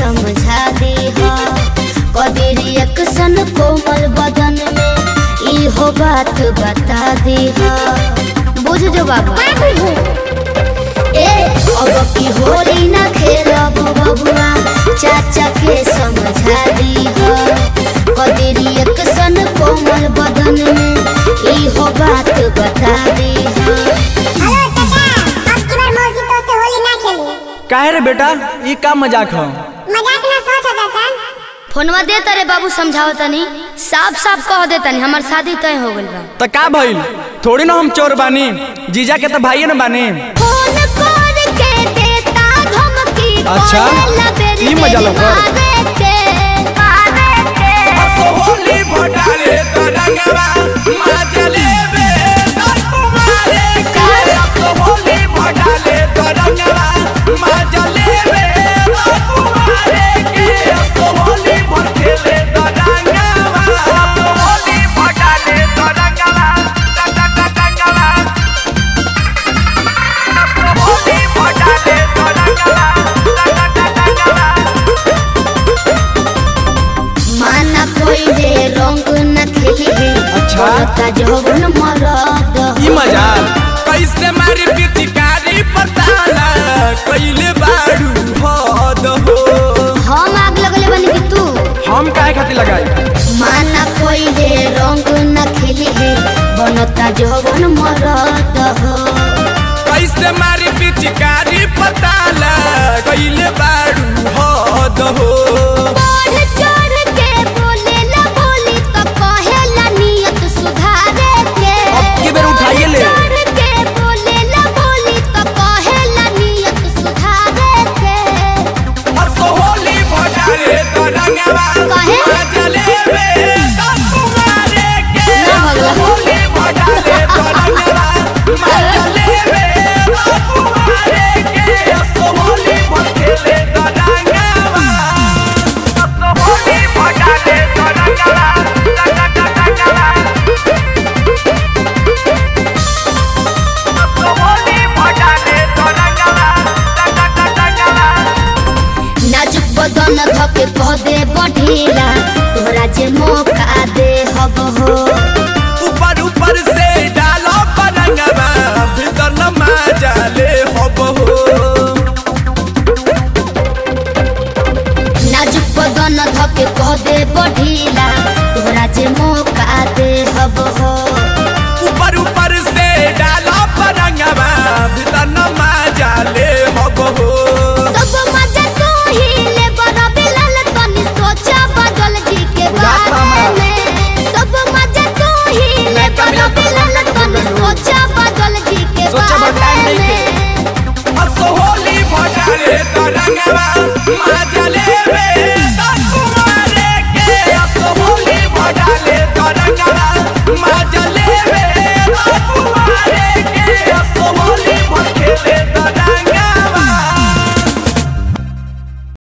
समझा दे कबीर एक्शन कोमल बदन में इहो बात बता दे बुझ जो बाबा ए अब की होली ना खेलब बबुआ चाचा के समझा दी कबीर एक्शन कोमल बदन में इहो बात बता दे हेलो चाचा अब की बार मौसी तो से होली ना खेली काहे रे बेटा ई का मजाक ह मजाक ना सोच चाचा फोनवा दे तरे बाबू समझाओ तनी साफ साफ कह दे तनी हमार शादी तय हो गइल बा त का भइल थोड़ी ना हम चोर बानी जीजा के त भाइये न बानी फोन कर के देता धमकी अच्छा, करेला बेरी ई मजा बेरी लौकर। मारे के मारे के होली भटाले तरंगवा माचले बे तुम्हारे के होली भटाले तरंगवा माचले बे तुम्हारे के होली भटकेले तरंगवा होली भटाले तरंगवा तरंगवा होली भटाले तरंगवा तरंगवा माना कोई रे रंग न खेली है अच्छा। बोलता जवन मरद ई मजाक कैसे मारी पिचकारी पताला कैले बाड़ू हद हो हम आग लगले बनी कि तू हम काहे खातिर लगाई माना कोई रे रंग न खेली है बनता जवन मरद हो कैसे मारी पिचकारी पताला कैले बाड़ू हद हो बढ़ चढ़